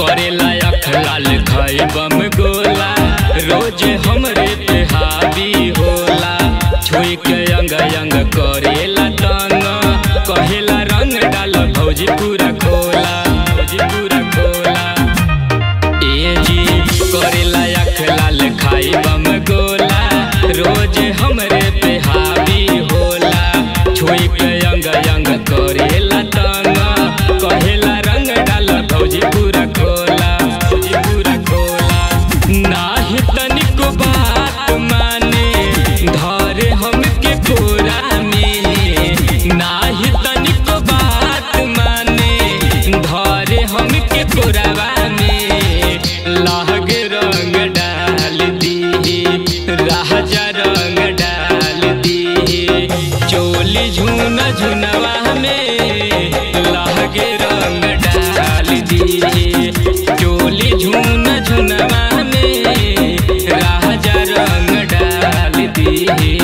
करेला अख लाल खाई बम गोला रोज हमरे पे हावी होला छुई के अंग अंग करेला तंग कहेला रंग डाल भौजी पूरा खोला भौजी पूरा खोला ए जी करेला अख लाल खाई बम गोला रोज हमरे पे हावी होला छुई के अंग अंग करेला तंग कहेला रंग डाल भौजी पूरा खोला भौजी पूरा खोला नाही तनिको बात माने धरे हमके कोरा में नाही तनिको बात माने धरे हमके कोरावा में लाग रंग डाल दी राजा रंग डाल दी चोली झुन झुनवा में लागे रंग डाल दी चोली झुन झुनवा में राजा रंग डाल दी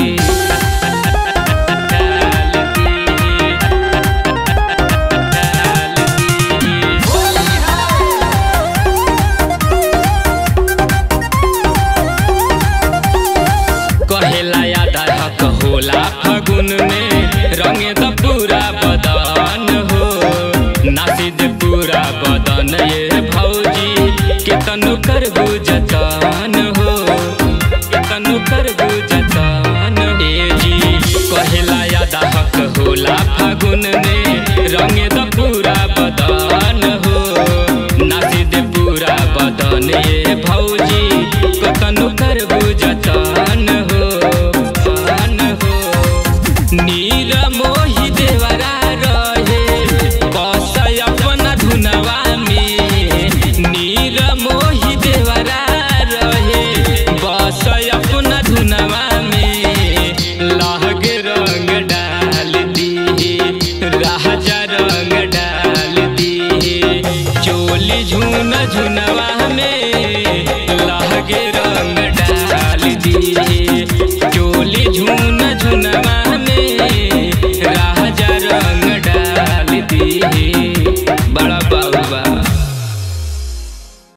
डाल दी डाल दी कहेला याद हक होला फगुन में रंगे द पूरा बदन हो नासिद पूरा बदन ये भौजी केतनु कर जतन हो केतनु कर जतन ए जी कहेला याद हक होला फगुन में रंगे द पूरा बदन हो नासिद पूरा बदन ये भौजी कतनु कर जतन हो जतन हो नीर मोहि देवरा रहे बस अपना धुनवा में नीर मोहि देवरा रहे बस अपना धुनवा में लहग रंग डाल दी राजा रंग डाल दी चोली झुन झुनवा में लहगे